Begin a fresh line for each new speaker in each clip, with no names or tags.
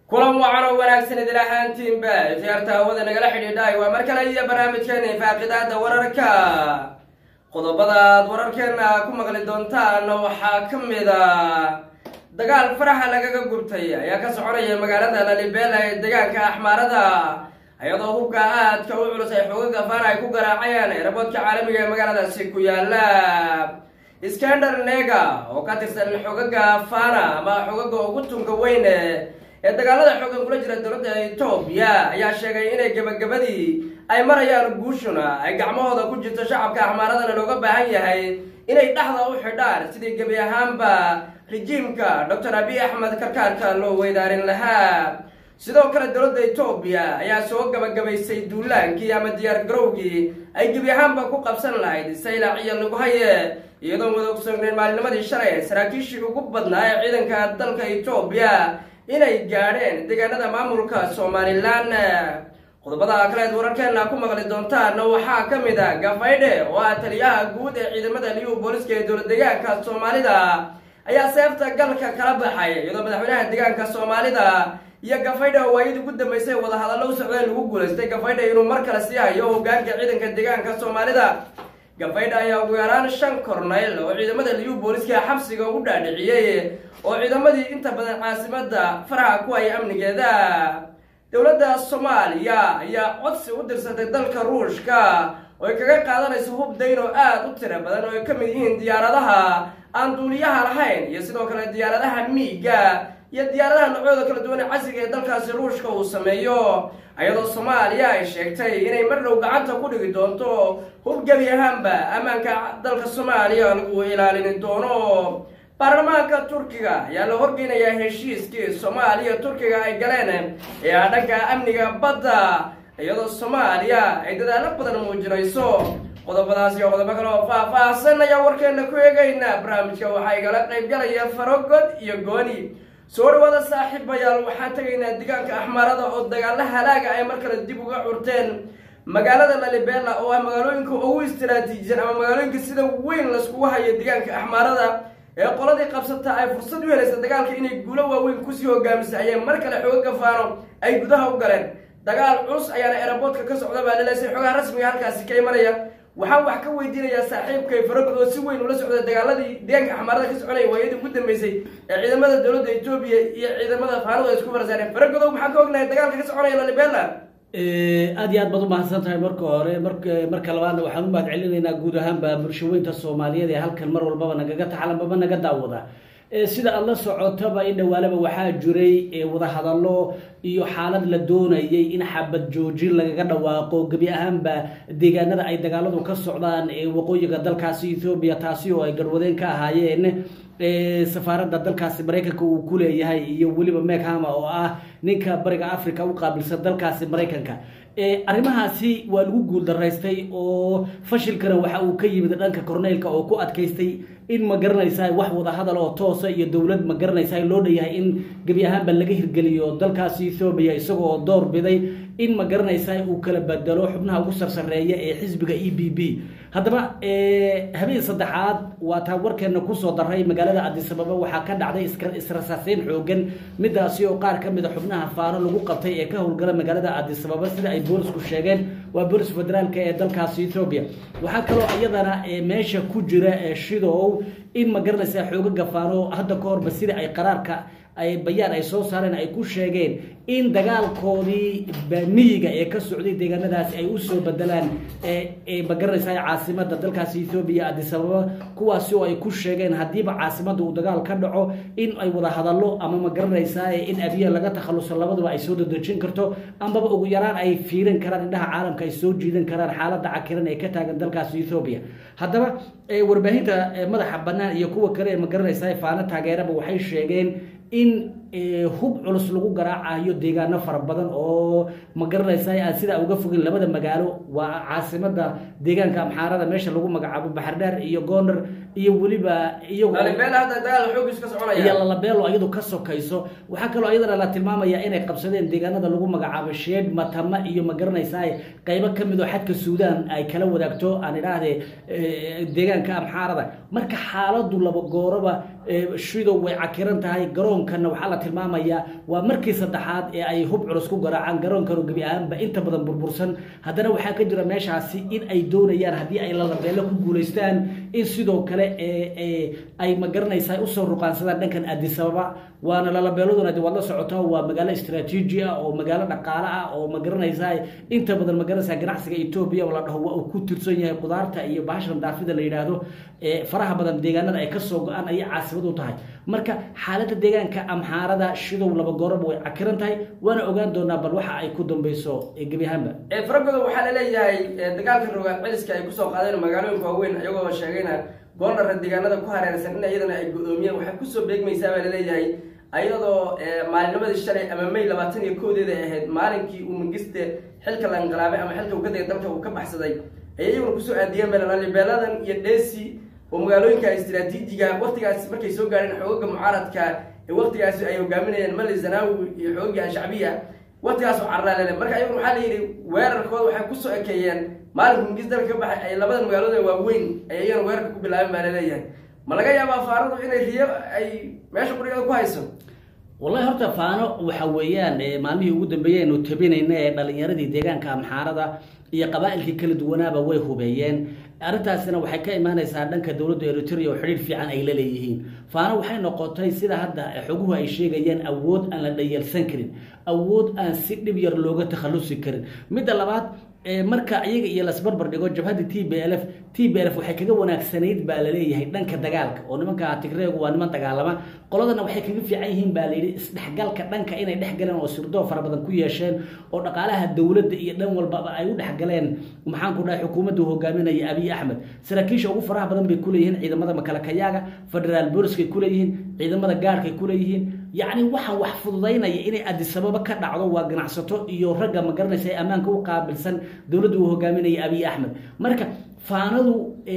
kulan wacan oo wanaagsan idil ahaantiinba khiyaarta hawada nagala xidhiidhaay waa mar kale iyo barnaamijkeena faaqidaada wararka qodobadaad wararkeena ku maqli doontaan waxaa ka mid a dagaal faraxa lagaga gubtay ayaa ka soconaya magaalada lalibela ee deegaanka axmaarada iyadoo hubka aadka u culus ay xoogaga faana ay ku garaacayaan eraboodka caalamiga ee magaaladaasi ku yaala skander nega oo ka tirsan xogaga fana ama xogaga ugu tunka weyn ee dagaalada xoogan kula jira dowladda etoobiya ayaa sheegay inay gebagabadii ay marayaan guushuna ay gacmahooda ku jirto shacabka axmaaradana looga baahan yahay inay dhexda u xidhaan sidii gebi ahaanba rejiimka doctor abiy axmed karkaarka loo weydaarin lahaa sidoo kale dowladda etoobiya ayaa soo gabagabaysay duulaankii ama diyaar garowgii ay gebi ahaanba ku qabsan lahayd saylac iyo laguhaye iyadoo madogsogneen maalinimadii shalay saraakiishii ugu badnaa ee ciidanka dalka etoobiya inay gaadheen deegaanada maamulka somalilan qodobada kaleed wararkeena ku maqli doontaan waxaa ka mid a gafaydhe oo ah taliyaha guud ee ciidamada liyu booliska ee dowlad deegaanka soomaalida ayaa seefta galka kala baxay iyadoo madaxweynaha deegaanka soomaalida iyo gafaydhe oo waayadii ugu dambeysay wadahadallo u socdeen lagu guulaystay gafaydhe inuu mar kale sii hayo hogaanka ciidanka deegaanka soomaalida gafaydhe ayaa ugu yaraan shan kornayl oo ciidamada liyu booliska xabsiga ugu dhaadhiciyey oo ciidamadii inta badan caasimada faraha ku haya amnigeeda dowladda soomaaliya ayaa codsi u dirsatay dalka ruushka oo ay kaga qaadanayso hub dayn oo aada u tiro badan oo ay ka mid yihiin diyaaradaha aan duuliyaha lahayn iyo sidoo kale diyaaradaha miiga iyo diyaaradaha noocyooda kala duwan ee casriga ee dalkaasi ruushka uu sameeyo iyadoo soomaaliya ay sheegtay inay mar dhow gacanta ku dhigi doonto hub gebi ahaanba ammaanka dalka soomaaliya lagu ilaalin doono baarlamaanka turkiga ayaa la horgeynayaa heshiiskii soomaaliya turkiga ay galeen ee ah dhanka amniga badda iyadoo soomaaliya ay dadaalo badan muujinayso qodobadaas iyo qodobo kale oo faah-faahsan ayaa warkeena ku eegayna barnaamijka waxaa igala qaybgalaya farogod iyo gooni soo dhawaada saaxiibayaal waxaan tegaynaa deegaanka axmaarada oo dagaalo halaaga ay mar kale dib uga curteen magaalada lalibela oo ah magaalooyinka ugu istiraatiijisan ama magaalooyinka sida weyn laiskugu hayo deegaanka axmaarada ee qoladii qabsata ay fursad u helaysa dagaalka inay guulo waaweyn kusii hogaamisa ayay mar kale xooga gafaano ay gudaha u galeen dagaal culus ayaana eraboodka ka socda baa laleesay xogaha rasmiga halkaasi ka imanaya waxaan wax ka weydiinayaa saaxiibkay faragod oo si weyn ula socda dagaaladii deegaanka axmaarada ka soconaya waayadii ugu dambeysay ee ciidamada dowladda etoobiya iyo ciidamada faanadu ay isku farsaareen faragodow maxaan ka ognahay dagaalka ka soconaya lalibela
aad iyo aad baad umahadsan tahay marka hore mar marka labaadna waxaan u mahad celinaynaa guud ahaanba bulshaweynta soomaaliyeed ee halkan mar walbaba nagaga taxalanbaba naga daawada sida aad la socotaba in dhawaalaba waxaa jiray wadahadallo iyo xaalad la doonayay in xabad joojin lagaga dhawaaqo gebi ahaanba deegaanada ay dagaaladu ka socdaan ee waqooyiga dalkaasi ethoobiya taasi oo ay garwadeen ka ahaayeen safaaradda dalkaasi maraykanka uu ku leeyahay iyo weliba meghama oo ah ninka bariga africa u qaabilsan dalkaasi maraykanka arrimahaasi waa lagu guuldaraystay oo fashilkana waxa uu ka yimid dhanka korneylka oo ku adkaystay in ma garanaysa wax wadahadal oo toosa iyo dowlad ma garanaysa loo dhanyahay in gebi ahaanba laga hirgeliyo dalkaasi ethoobiya isagoo door biday in ma garanaysa uu kala bedelo xubnaha ugu sarsareeya ee xisbiga e b b haddaba habeen saddexaad waa taa warkeena kusoo daray magaalada cadisababa waxaa ka dhacday israsaaseyn xoogan midaasi oo qaar ka mida xubnaha faano lagu qabtay ee ka howlgala magaalada cadisababa sida ay boolisku sheegeen waa boolis federaalka ee dalkaasi ethoobiya waxaa kaloo iyadana meesha ku jira shidow in ma garanaysa xoogaga faano hadda ka horba sida ay qaraarka ay bayaan ay soo saareen ay ku sheegeen in dagaalkoodii miyiga ee ka socday deegaanadaasi ay usoo bedelaan ma garanaysa caasimada dalkaasi ethoobiya adisababa kuwaasi oo ay ku sheegeen haddiiba caasimada uu dagaal ka dhaco in ay wada hadallo ama ma garanaysaa in abiya laga takhaluso labaduba ay soo dadejin karto ambaba ugu yaraan ay fiirin karaan indhaha caalamka ay soo jiidan karaan xaalada cakiran ee ka taagan dalkaasi ethoobiya haddaba warbaahinta madaxa bannaan iyo kuwa kale ee ma garanaysa faano taageeraba waxay sheegeen in hub culus lagu garaacayo deegaano fara badan oo ma garanaysa aan sidaa uga fogin labada magaalo waa caasimada deegaanka amxaarada meesha lagu magacaabo baxardheer iyo goonar iyo weliba
iyo
lalabeelo iyadu ka sokayso waxaa kaloo iyadana la tilmaamaya inay qabsadeen deegaanada lagu magacaabo sheed matama iyo ma garanaysa qaybo kamid oo xadka suudaan ay kala wadaagto aan idhaahde deegaanka amxaarada marka xaaladu laba gooraba shidow way cakiran tahay garoonkana waxaa la tilmaamayaa waa markii saddexaad ee ay hub culus ku garaacaan garoonkanu gebi ahaanba inta badan burbursan haddana waxaa ka jira meeshaasi in ay doonayaan haddii ay lalabeelo ku guulaystaan in sidoo kale ay magaranaysaa usoo ruqaansadaan dhankan adisababa waana lalabeeladuna de waad la socotaa waa magaalo istraatiiji ah oo magaalo dhaqaale ah oo magaranaysaa inta badan magaranaysaa ganacsiga etoobiya oo la dhaho waa uu ku tirsan yahay qudaarta iyo bahashan daafida la yidhaahdo faraha badan deegaanada ay kasoo go-aan ayay caasimad u tahay marka xaaladda deegaanka amxaarada shidow laba gooraba way cakiran tahay waana ogaan doonaa bal waxa ay ku dambeyso gebi ahaanba
faragoda waxaa laleeyahay dagaalka rogaad celiska ay kusoo qaadeen magaalooyinka waaweyn iyagoo sheegayna gooldhara deegaanada ku hareersan in iyadana ay go-doomiyeen waxay kusoo beegmaysaa baa laleeyahay ayadoo maalinimadii shalay ama may labaatan iyo koodeeda ahayd maalinkii uu mangiste xilka la inqilaabay ama xilka uu ka degay dalka uu ka baxsaday ayay iyaguna kusoo aadiyeen beelalibeeladan iyo dhesi oo magaalooyinka istraatiijiga waktigaas markay soo gaadheen xoogaga mucaaradka ee waktigaasi ay hogaaminayeen mali zanawi iyo xoogagii al-shacbiya waktigaas oo carraalele marka ayaguna waxaa la yidhi weerarkooda waxay kusoo ekeeyeen maalinka mangis dalka ka baxay ay labadan magaalooda waaweyn ay iyagana weerarka ku bilaabeen baa laleeyahay ma laga yaabaa faaradu inay riyo ay meesha qurigeeda ku hayso
wallahi horta faano waxa weeyaan maalmihii ugu dambeeyey aynu tabinayna ee dhalinyaradii deegaanka amxaarada iyo qabaa-ilkii kala duwanaaba way hubeeyeen arrintaasina waxay ka imaanaysaa dhanka dowladda eritrea oo xidhiir fiican ay la leeyihiin faano waxay noqotay sida hadda xoguhu ay sheegayeen awood aan la dhayalsan karin awood aan si dhib yar looga takhalusi karin midda labaad marka iyaga iyo lasbarbar dhigo jabhadda t b l f t b l f waxay kaga wanaagsanayd baa laleeyahay dhanka dagaalka oo nimanka tigreegu waa niman dagaalama qoladana waxay kaga fiican yihiin baa layidhi isdhexgalka dhanka inay dhex galeen oo sirdoo fara badan ku yeesheen oo dhaqaalaha dowladda iyo dhan walbaba ay u dhexgaleen maxaanku dhahay xukuumadda hogaaminaya abiy axmed saraakiisha ugu faraha badan bay kuleeyihiin ciidamada makalakayaaga federaal booliskay kuleeyihiin ciidamada gaarhkay kuleeyihiin yacni waxaan wax fududaynaya inay adisababa ka dhacdo waa ganacsato iyo ragga magaranaysa ee ammaanka u qaabilsan dowladda uu hogaaminaya abiy axmed marka faanadu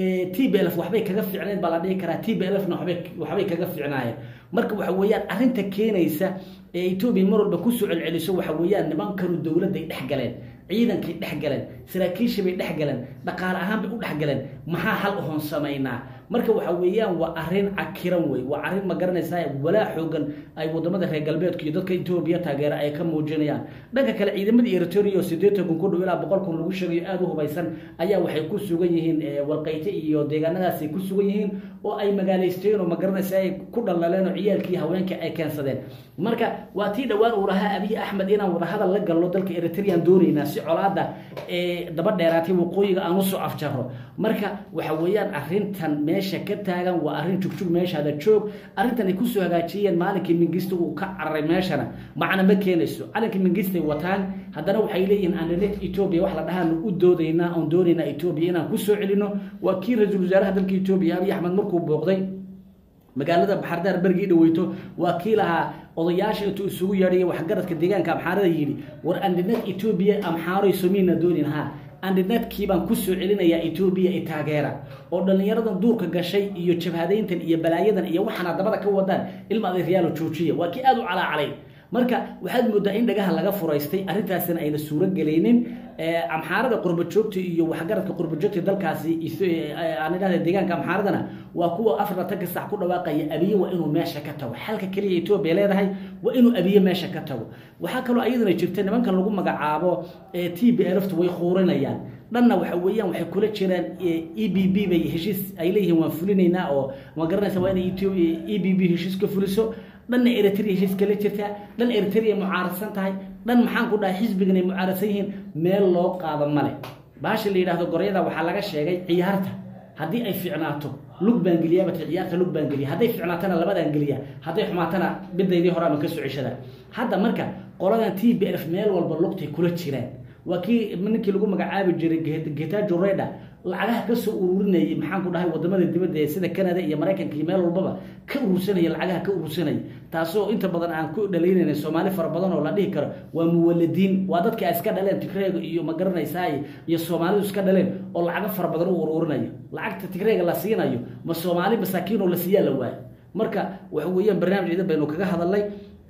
t b lf waxbay kaga fiicnayd baa la dhihi karaa t b lfna wabay waxbay kaga fiicnaayeen marka waxa weeyaan arrinta keenaysa ee etoobiya mar walba kusoo celceliso waxa weeyaan nimankanu dowladday dhex galeen ciidankay dhex galeen saraakiisha bay dhex galeen dhaqaale ahaan bay u dhex galeen maxaa hal ohoon samaynaa marka waxa weeyaan waa arrin cakiran wey waa arrin ma garanaysaa walaa xoogan ay wadamada reer galbeedka iyo dadka etoobiya taageera ay ka muujinayaan dhanka kale ciidamadii eritrea oo siddeetan kun ku dhow ilaa boqol kun lagu sheegayo aada u hubaysan ayaa waxay ku sugan yihiin walqayte iyo deegaanadaasay ku sugan yihiin oo ay magaalaysteen oo ma garanaysa ay ku dhallaleen oo ciyaalkii haweenka ay keensadeen marka waa tii dhowaan uu lahaa abiy axmed inaan wadahadal la galno dalka eritrean doonaynaa si colaada ee daba dheeraatay waqooyiga aan usoo afjaro marka waxa weeyaan arrintan meesha ka taagan waa arrin jugjug meeshaada joog arrintan ay kusoo hagaajiyeen maalinkii mingista uu ka cararay meeshana macna ma keenayso calankii mingistay wataan haddana waxay leeyihiin aanlet etoobiya wax la dhahaanu u doodaynaa oon doonaynaa etoobiya inaan kusoo celino waa kii ra-iisul wasaaraha dalka etoobiya abiy axmed markuu booqday magaalada baxardaar bergii dhaweyto waa kii lahaa odayaasha intuu isugu yeedhay waxgaradka deegaanka amxaarada yidhi war andinad etoobiya amxaaroy somiina doonin ha andinadkii baan kusoo celinayaa etoobiya i taageera oo dhallinyaradan duurka gashay iyo jabhadayntan iyo balaayadan iyo waxaana dabada ka wadaan ilma adeeryaalo joojiya waa kii aada u calaacalay marka waxaad moodaa in dhagaha laga furaystay arrintaasina ayna suuro gelaynin amxaarada qurbajoogta iyo waxgaradka qurbajoogta dalkaasi aan idhahda deegaanka amxaaradana waa kuwa afartanka sac ku dhawaaqaya abiye waa inuu meesha ka tago xalka keliya etoobiya leedahay waa inuu abiye meesha ka tago waxaa kaloo ayadana jirta nimankan lagu magacaabo t b lfta way quurinayaan dhanna waxa weeyaan waxay kula jiraan e b b bay heshiis ay leeyihiin waan fulinaynaa oo ma garanaysa waa inay e b b heshiis ka fuliso dhanna eritrea heshiis kala jirtaa dhan eritrea mucaaradsan tahay dhan maxaan ku dhahay xisbigan ay mucaaradsan yihiin meel loo qaado male baasha la yidhahdo goryada waxaa laga sheegay ciyaarta haddii ay ficnaato lug baan geliyaa bata ciyaarta lug baan geliya hadday ficnaatana labadaan geliya hadday xumaatana bidaydii hore ama ka soo ceshada hadda marka qoladan t b f meel walba lugtay kula jiraan waa kii ninkii lagu magacaabi jiray getajo reda lacagaha ka soo ururinayay maxaan ku dhahay wadamada dibadda ee sida canada iyo maraykanka iyo meel walbaba ka urursanaya lacagaha ka urursanaya taasoo inta badan aan ku dhalaynayna soomaali fara badan oo la dhihi karo waa muwaladiin waa dadka ay iska dhaleen tigreega iyo ma garanaysaa iyo soomaalidu iska dhaleen oo lacago fara badan u ururinayo lacagta tigreega la siinayo ma soomaali masaakiin oo la siiyaa la waayo marka waxa weeyaan barnaamij idan baynu kaga hadalnay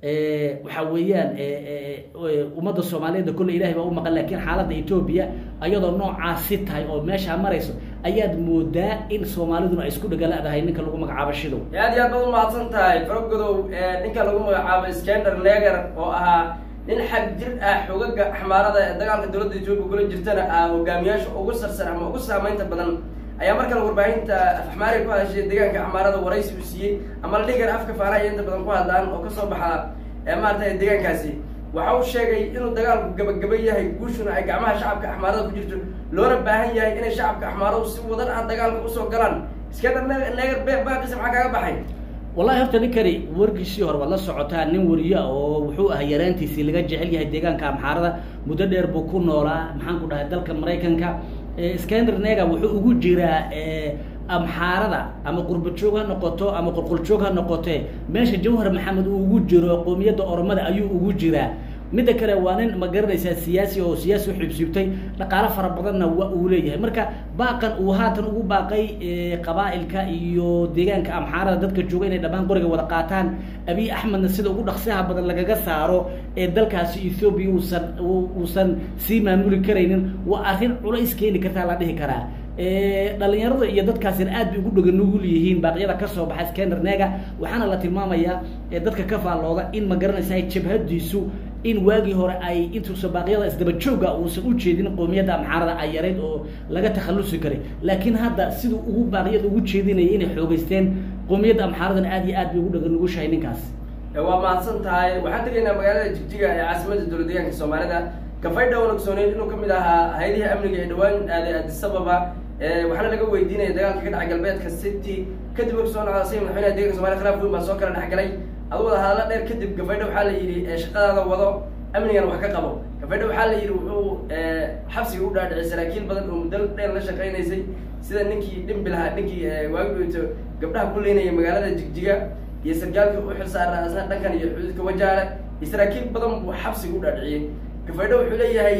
waxa weeyaan ummadda soomaaliyeed kolle ilahay baa u maqan laakiin xaaladda etoobiya ayadoo noocaasi tahay oo meeshaa marayso ayaad moodaa in soomaaliduna ay isku dhagala-dahay ninka lagu magacaabo shidow
aad iyo aad baad umahadsan tahay faragodow ninka lagu magacaabo skander neger oo ahaa nin xag jir ah xogaga xamaarada ee dagaalka dowladda etoobiya kula jirtana ah hogaamiyaasha ugu sarsan ama ugu saameynta badan ayaa mar kale warbaahinta afxmaariga ku hadashay deegaanka xamaarada waraysi u siiyey ama la dhihi kara afka faaraha inta badan ku hadlaan oo kasoo baxa maarata deegaankaasi waxa uu sheegay inuu dagaalku gabagaba yahay guushuna ay gacmaha shacabka axmaarada ku jirto loona baahan yahay inay shacabka axmaaradu si wadan ah dagaalka usoo galaan iskandar neger baaqisa maxaa kaaga baxay
wallahi horta ninkani wargiisii hore waad la socotaa nin wariye oo wuxuu ahaa yaraantiisii laga jecel yahay deegaanka amxaarada muddo dheer buu ku noolaa maxaan ku dhahay dalka maraykanka skander neger wuxuu ugu jiraa amxaarada ama qurbajoog ha noqoto ama qolqoljoog ha noqote meesha jawhar maxamed uu ugu jiro qoomiyadda oromada ayuu ugu jiraa midda kale waa nin ma garanaysaa siyaasi oo siyaasi uxibsiibtay dhaqaalo fara badanna waa uu leeyahay marka baaqan uu haatan ugu baaqay qabaa-ilka iyo deegaanka amxaarada dadka jooga inay dhammaan qoriga wada qaataan abiy axmedna sida ugu dhaqsaha badan lagaga saaro ee dalkaasi ethoobiya uusan uusan sii maamuli karaynin waa arrin culays keeni kartaa la dhihi karaa dhalinyarada iyo dadkaasina aad bay ugu dhaga nugul yihiin baaqyada kasoo baxa skander nega waxaana la tilmaamayaa dadka ka faallooda in ma garanaysa jabhadiisu in waagii hore ay intuusa baaqyada isdaba jooga uusan ujeedin qoomiyadda amxaarada ay yarayd oo laga takhalusi karay laakiin hadda siduu ugu baaqyada ugu jeedinaya inay xoogeysteen qoomiyadda amxaaradana aad iyo aad bay ugu dhaga nugushahay ninkaas
waa mahadsan tahay waxaan tegaynaa magaalada jigjiga ee caasimada dowlad deegaanka soomaalida gafaydha wan ogsooneyd inuu kamid ahaa hay-adihii amniga ee dhawaan aaday adisababa waxaana laga weydiinaya dagaalka ka dhacay galbeedka city kadib markuu soo nocda say madaxweynaha deeganka somaliya khilaaf weyn baa soo kala dhexgalay adu wada hadalla dheer kadib gafaydha waxaa la yidhi shaqadaada wado amnigana wax ka qabo gafaydha waxaa la yidhi wuxuu xabsiga u dhaadhicay saraakiil badan oo muddo dheer la shaqaynaysay sida ninkii dhimbilahaa ninkii waagi dhowto gabdhaha ku leynaya magaalada jigjiga iyo sargaalkii u xilsaara asna dhankan iyo xuduudka wajaale iyo saraakiil badan buu xabsiga u dhaadhiciyey gafaydho wuxuu leeyahay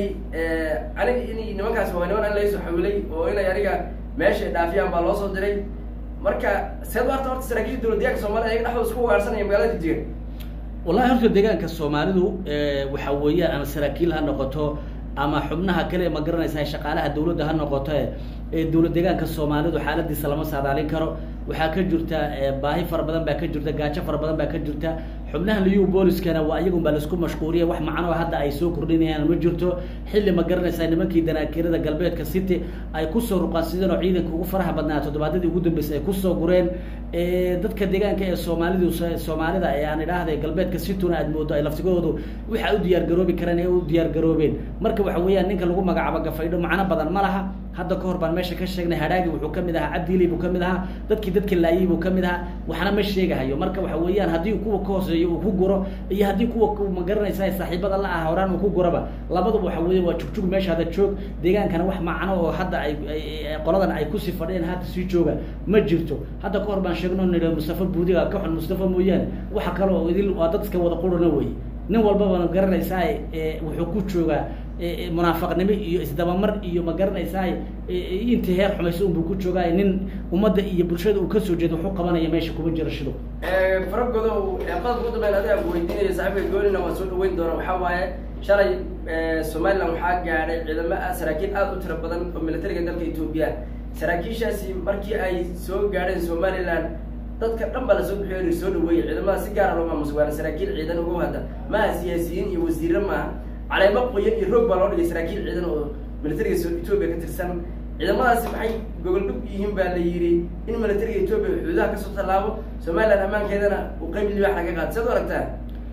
aniga in nimankaasi waa niman an laysoo xawilay oo inay aniga meesha dhaafiyaan baa loo soo diray marka seed u arta horta saraakiisha dowlad deegaanka soomaliya ayaga dhexdooda isku ugaarsanaya magaalada jigjiga
wallahi horta deegaanka soomaalidu waxa weeyaan ama saraakiil ha noqoto ama xubnaha kale ma garanaysaa shaqaalaha dawladda ha noqoto ee dowlad deegaanka soomaalidu xaaladiisa lama saadaalin karo waxaa ka jirta baahi fara badan baa ka jirta gaajo fara badan baa ka jirta xubnaha liyu booliskana waa iyagun baa laisku mashquuliya wax macnoo hadda ay soo kordhinayaan ma jirto xilli ma garanaysaa nimankii danaakirada galbeedka city ay kusoo ruqaansideen oo ciidanka ugu faraha badnaa toddobaadadii ugu dambeysay ay kusoo gureen dadka deegaanka ee soomaalidu soomaalida ee aan idhaahday galbeedka cituna aad moodo ay laftigoodu waxa u diyaar garoobi kareen ee u diyaar garoobeen marka waxa weeyaan ninka lagu magacaabo gafaydho macno badan ma laha hadda ka hor baan meesha ka sheegnay hadhaagi wuxuu kamid ahaa cabdiili buu kamid ahaa dadkii dadka laayay buu kamid ahaa waxna ma sheegahayo marka waxa weeyaan haddii kuwa ka hooseeyo uu ku guro iyo haddii kuwa ma garanaysa saaxiibada la ah horaan uu ku guraba labaduba waxa weya waa jugjug meesha hadda joog deegaankana wax macno oo hadda ay qoladan ay kusii fadhiyeen hadda sii jooga ma jirto hadda ka hor baan sheegno nidha mustafa buudiga ka xun mustafa mooyaane waxa kale oo idil waa dad iska wada qurana wey nin walbaba ma garanaysaa wuxuu ku joogaa munaafaqnimo iyo isdabamar iyo ma garanaysaa intii heer xumayso unbuu ku joogaay nin ummadda iyo bulshada uu kasoo jeedo wuxuu qabanaya meesha kuma jiro shido
faragodow qodobka ugu dambeyn adiga ku weydiinaya saaxiibka goolina waan soo dhaweyn doona waxaa waaye shalay somaliland waxaa gaadhay ciidamo saraakiil aada u tiro badan oo militariga dalka etoobiya saraakiishaasi markii ay soo gaadheen somaliland dadka dhan baa lasoo bixiyo soo dhaweeyay ciidamada si gaara loo maamusa waana saraakiil ciidan ugu hadda maaha siyaasiyiin iyo wasiiro maaha caleemo qoyan iyo roog baa loo dhigay saraakiil ciidan oo militariga etoobiya ka tirsan ciidamadaasi maxay gogol dhug yihiin baa la yidhi in militariga etoobiya xuduudaha kasoo tallaabo somaliland ammaankeedana uu qayb libaax laga qaado siad u aragtaa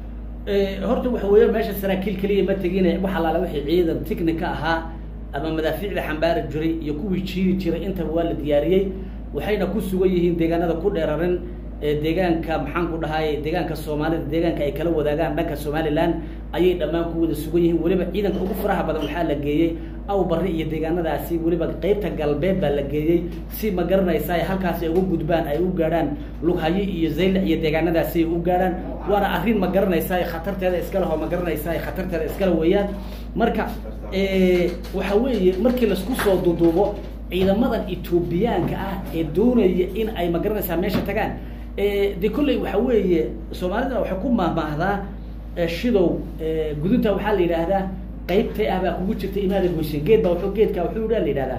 horta waxa weeya meesha saraakiil keliya ma tegine wax allaala wixii ciidan ticnica ahaa ama madaafiicda xambaari jiray iyo kuwii jiiri jiray intaba waa la diyaariyey waxayna ku sugan yihiin deegaanada ku dheeraran deegaanka maxaan ku dhahay deegaanka soomaalida deegaanka ay kala wadaagaan dhanka somaliland ayay dhammaan ku wada sugan yihiin weliba ciidanka ugu faraha badan waxaa la geeyey aw barri iyo deegaanadaasi weliba qeybta galbeed baa la geeyey si ma garanaysa ay halkaasi ay uga gudbaan ay u gaadhaan lughayo iyo zaylac iyo deegaanadaasi ay u gaadhaan waana arrin ma garanaysaa khatarteeda iska leho ma garanaysaa khatarteeda iskale weeyaan marka waxa weeye markii laisku soo duduubo ciidamadan etoobiyaanka ah ee doonaya in ay ma garanaysaa meesha tagaan de kolley waxa weeye soomaalida waxay ku mahmaahdaa shidow gudunta waxaa la yidhaahdaa qaybtay ah baa kugu jirta imaada goysen geed baa wuxuu geedka wuxuu dha la yidhahdaa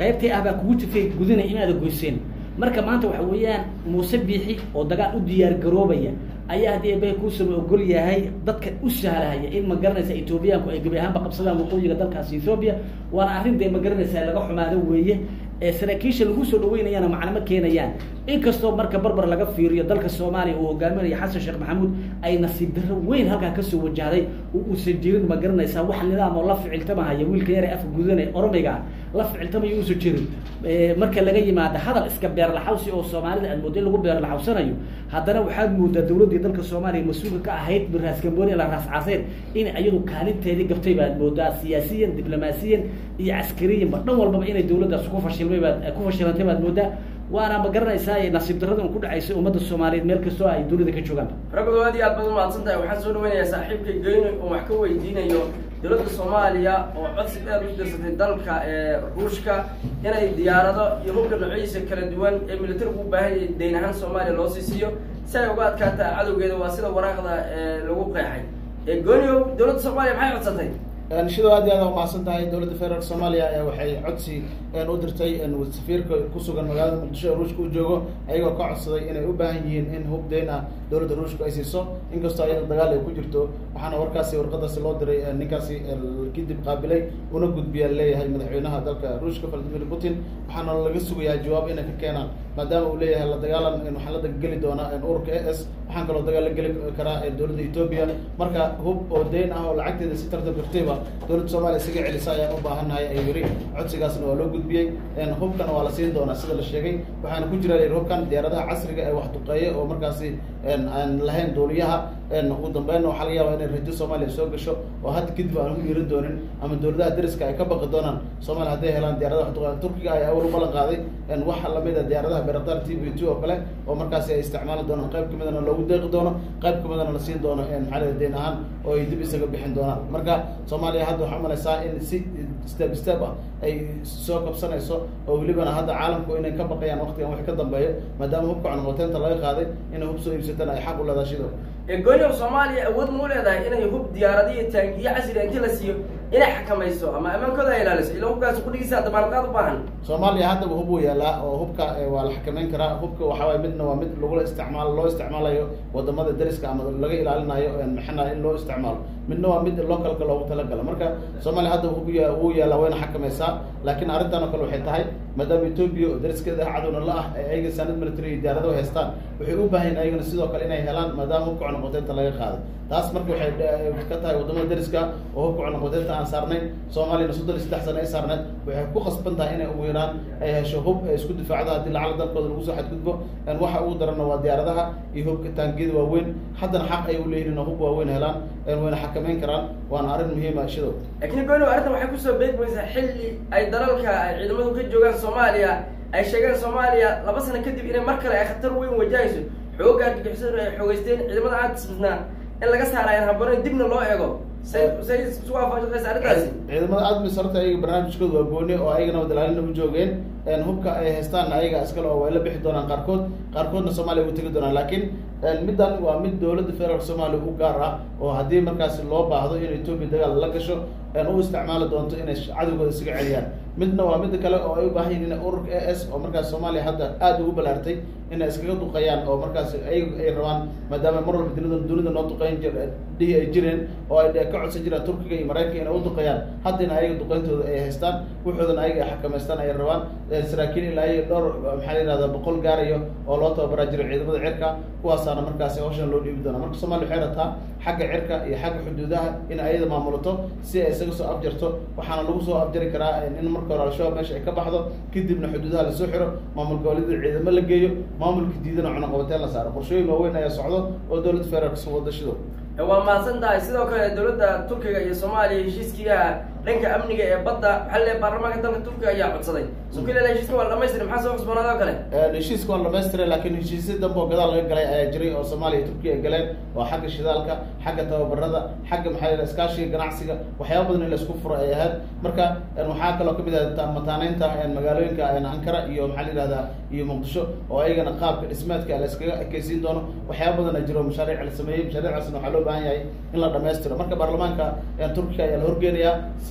qaybtay ah baa kugu tifay gudinaya inaada goyseen marka maanta waxa weeyaan muuse biixi oo dagaal u diyaar garoobaya ayaa haddii eebbahay kuusaba ogol yahay dadka u sahlahaya in ma garanaysa etoobiyaanku ay gebi ahaanba qabsadaan waqooyiga dalkaasi ethoobiya waana arrin dee ma garanaysaa laga xumaado weeye ee saraakiisha lagu soo dhaweynayana macnamo keenayaan inkastoo marka barbar laga fiiriyo dalka soomaaliya uu hogaaminayo xasan sheekh maxamuud ay nasiib darro weyn halkaa kasoo wajahday oo uusan jirin ma garanaysaa wax nidaam oo la ficiltamahaya wiilka yar ee afka gudanaya oromiga la ficiltamayo uusan jirin marka laga yimaado hadal iska beerlaxawsi oo soomaalida aad moodo in lagu beerlaxawsanayo haddana waxaad moodaa dawladdii dalka soomaaliya mas-uulka ka ahayd raas gambooni la raas caseen in iyadu kaalinteedii gabtay baad moodaa siyaasiyan diblomaasiyan iyo caskariyanba dhan walbaba inay dawladdaas ku fashilmay baad ku fashilantay baad moodaa waana ma garanaysaa nasiib darrada un ku dhacaysay ummadda soomaaliyeed meel kastoo ay dawladda ka joogaan
ragdo aad iyo aad baad umahadsan tahay waxaan soo dhaweynayaa saaxiibkay geyno oo wax ka weydiinayo dowladda soomaaliya oo codsi dheer u dirsatay dalka ee ruushka inay diyaarado iyo hubka noocyadiisa kala duwan ee militarigu u baahan yahay dayn ahaan soomaaliya loo sii siiyo si ay uga adkaata cadowgeeda waa sida waraaqda lagu qeexay goonio dowladda soomaaliya maxay codsatay
shido aad iyo aad umahadsan tahay dowladda federaalk soomaaliya ayaa waxay codsi u dirtay safiirka kusugan magaalada muqdisho ee ruushka u joogo ayagoo ka codsaday inay u baahan yihiin in hub deyn ah dowladda ruushka ay siiso inkastoo ayada dagaal ay ku jirto waxaana warkaasi warqadaasi loo diray ninkaasi kadib qaabilay una gudbiya leeyahay madaxweynaha dalka ruushka valadimir putin waxaana laga sugayaa jawaab inay ka keenaan maadaama uu leeyahay la dagaalan waxaan la dagageli doonaa ururka a s waxaan kaloo dagaal la geli karaa dowladda etoobiya marka hub oo deyn ah oo lacagteeda si tartab kartayba dowladda soomaaliya isaga celisa ayaan u baahannahay ay yiri codsigaasna waa loo gudbiyey hubkana waa la siin doonaa sida la sheegay waxaana ku jira hubkan diyaaradaha casriga ee wax duqeeya oo markaasi aan lahayn duuliyaha ugu dambeynna waxaa laga yaabaa inay rajo soomaaliya soo gasho oo hadda kadib aan ku yeerin doonin ama dowladaha dariska ay ka baqi doonaan soomaaliya hadday helaan diyaaradaha wax duqeeya turkiga ay awal u ballan qaaday waxa lamid a diyaaradaha beraktar t v two oo kale oo markaasi ay isticmaali doonaan qayb kamidana loogu deeqi doono qayb kamidana la siin doono maxaa la deyn ahaan oo ay dib isaga bixin doonaan marka soomaaliya hadda waxaa umalaysaa in si step step ah ay soo kabsanayso oo welibana hadda caalamku inay ka baqayaan waqtigan wax ka dambeeyo maadaama hubka cunmoteenta laga qaaday inay hub soo iibsataan ay xaq u leedahay shido
goonyow soomaaliya awood ma u leedahay inay hub diyaaradiyo taangiyo casriga inti la siiyo inay xakamayso ama ammaankooda ay ilaaliso ila hubkaasi kudhigiisa damaanqaad u baahan
soomaaliya haddaba hub uu yaalaa oo hubka waa la xakameyn karaa hubka waxa waay midna waa mid lagula isticmaalo loo isticmaalayo wadamada dariska ama laga ilaalinayo maxana in loo isticmaalo midna waa mid localka loogu talagalo marka soomaaliya haddaba hub wuu yaalaa wayna xakamaysaa laakiin arrintan oo kale waxay tahay maadaama etoobiya oo dariskeeda cadowna la ah ay ayaga sanad military iyo diyaarado haystaan waxay u baahan ayagana sidoo kale inay helaan maadaama hubka cunaqoteynta laga qaaday taas marka waxay ka tahay wadamada dariska oo hubka cunaqoteynta aan saarnayn soomaaliyana soddon iyo saddex sano ay saarneed waxay ku qasban tahay inay ugu yaraan ay hesho hub ay isku difaacdo haddii lacala dalkooda lagu soo xadgudbo waxa ugu daranna waa diyaaradaha iyo hubka taangiyada waaweyn haddana xaq ay uleeyihin hub waaweyn helaan wayna xakameyn karaan waana arrin muhiima shidow
laakiin gooni arrintan waxay kusoo beegmaysaa xilli ay dalalka ay ciidamadu ka joogaan soomaaliya ay sheegeen soomaaliya laba sano kadib inay mar kale ay khatar weyn wajahayso xoogga argagixisadu ay xoogeysteen ciidamada aadismisnaa in laga saarayan habooneen dibna loo eego say say isu waafaqaysa arrintaasi
ciidamada admis horta ayaga barnaamijkooda waa gooni oo ayagana wadalaalina u joogeen hubka ay haystaanna ayaga iskale oo way la bixi doonaan qaarkood qaarkoodna soomaaliya ugu tegi doonaan laakiin middan waa mid dowladda federaalk soomaaliya u gaar ah oo haddii markaasi loo baahdo in etoobiya dagaal la gasho u isticmaali doonto inay cadowgooda isaga celiyaan midna waa mid kale oo ay u baahan yihin ururka a s oo markaas soomaaliya hadda aada ugu balaartay inay iskaga duqeeyaan oo markaas ay ay rabaan maadaama mar walba dunida dunida noo duqeyn jir dhihi ay jireen oo ay ka codsan jiraan turkiga iyo maraykanka inay u duqeeyaan haddana ayaga duqeyntooda ay haystaan wuxuudana ayaga ay xakamaystaan ay rabaan saraakiil ilaa iyo dhowr maxaa la yihahda boqol gaarayo oo loo tababaraa jiro ciidamada cirka kuwaasaana markaasi hawshan loo dhiibi doona marka soomaliya waxay rabtaa xagga cirka iyo xagga xuduudaha in ayada maamulato si ay isaga soo afjarto waxaana lagu soo afjari karaa in marka hore al-shabaab meesha ay ka baxdo kadibna xuduudaha lasoo xiro maamul goboleedyada ciidamo la geeyo maamulka diidana cunaqabateen la saaro qorshooyin waaweyn ayaa socdo oo dowladda federaalk soo wada shido
waa mahadsan tahay sidoo kale dowladda turkiga iyo soomaaliya heshiiskiiga dhanka amniga ee badda waxaa le baarlamaanka dalka turkiga ayaa codsaday sukilel heshiiska waa dhamaystira maxaa soo cusboonaado kale
heshiiska waa dhamaystira laakiin heshiisya dambe oo gadaal laga galay ayaa jiray oo soomaaliya iyo turkiya ay galeen oo xagga shidaalka xagga tababarada xagga maxaa la iskaashiga ganacsiga waxyaaba badan in la isku furo ay ahayd marka waxaa kaloo kamid ah mataaneynta magaalooyinka ankara iyo maxaa la yihahdaa iyo muqdisho oo ayagana qaabka dhismeedka la iskaga ekeysiin doono waxyaaba badan a jiro mashaariic la sameeyey mashaariicaasna waxaa loo baahan yahay in la dhamaystiro marka baarlamaanka turkiga ayaa la horgeenayaa si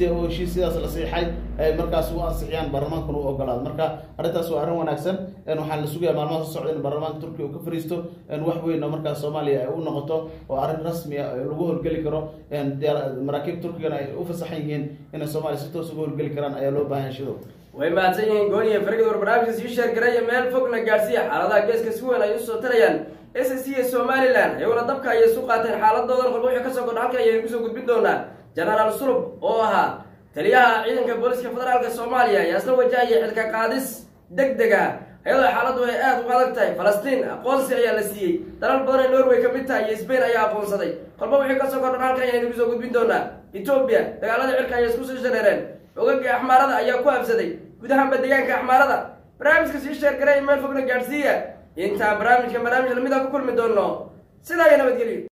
si oo heshiis sidaas la siixay ay markaas u ansixiyaan baarlamaankuna u ogolaado marka arrintaas waa arrin wanaagsan waxaa la sugayaa maalmaha soo socda in baarlamaanka turkiga uu ka fariisto wax weyn oo markaas soomaaliya ay u noqoto oo arrin rasmi ah lagu howlgeli karo maraakiib turkigana ay u fasaxan yihiin inay soomaaliya si toos uga howlgeli karaan ayaa loo baahan shido
way mahadsan yihiin gooniya fargid war barnaamijka sii sheergaraya meel fogna gaadhsiiya xaaladaha geeska si weyn ay usoo tarayaan s c iyo somalilan iyaguna dabka ayay isu qaateen xaaladoodan qolba wixii kasoo kordha halka ayaynu kusoo gudbin doonaa genaraal sulub oo ahaa taliyaha ciidanka booliska federaalka soomaaliya ayaa isla wajahaya xilka qaadis deg deg ah iyadoo xaaladdu ay aada uga adag tahay falastiin aqoonsi ayaa la siiyey dalal badan ee norway ka mid tahay iyo sbain ayaa aqoonsaday kolba wixii kasoo kordhan halkan ayaynu kusoo gudbin doonaa etoobiya dagaaladii cirka ayay isku sii shareereen ogagii axmaarada ayaa ku habsaday gudahanba deegaanka axmaarada barnaamijka sii sheergaray meel fogna gaadhsiiya intaan barnaamijka barnaamij lamid a ku kulmi doono sidaa iyo nabadgelyo